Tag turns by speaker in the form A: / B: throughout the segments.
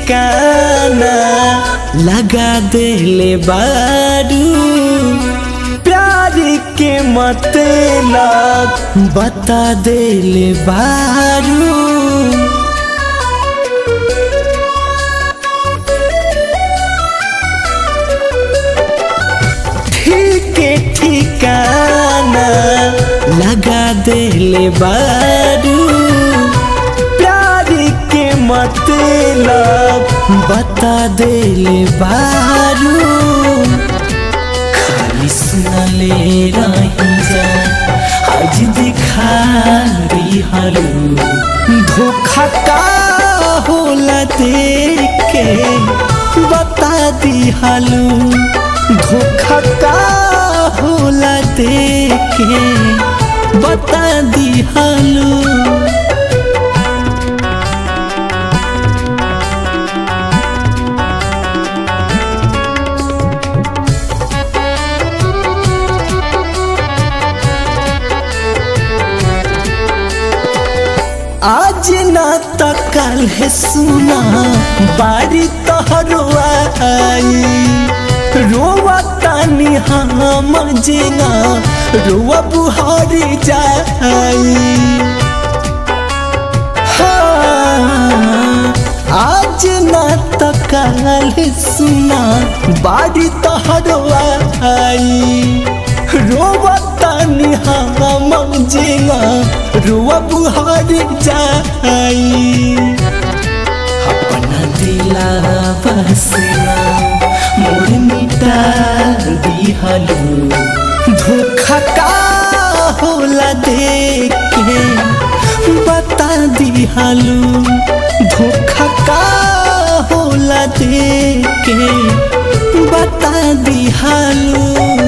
A: ठिकाना लगा देले बारू प्यार के मतलब बता देले बारू ठीक ठिकाना लगा देले बारू प्यार के मतलब बता देले बारू खाली सुनले रही जा आज दिखा दिहलू धोखा का होला देख के बता दिहलू धोखा का होला देख के बता दिहलू आज ना तो कल है सुना बारी तोहरो आई रोवा तानी हम जेना रोवा बुहारी जाई हाँ, आज ना तो कल सुना बारी तोहरो आई रोवा तानी हम जेना रोवा बुहारी जाई अपना दिला बसना मोर मिटा दिहलू धोखा का होला देख के बता दिहलू धोखा का होला देख के बता दिहलू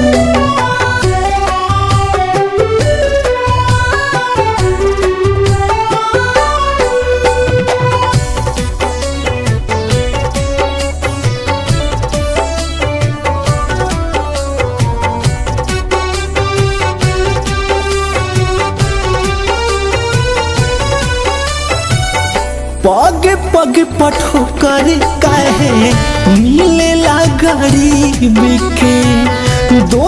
A: पग पग पठो कर कहे मिलेला गरीब के दो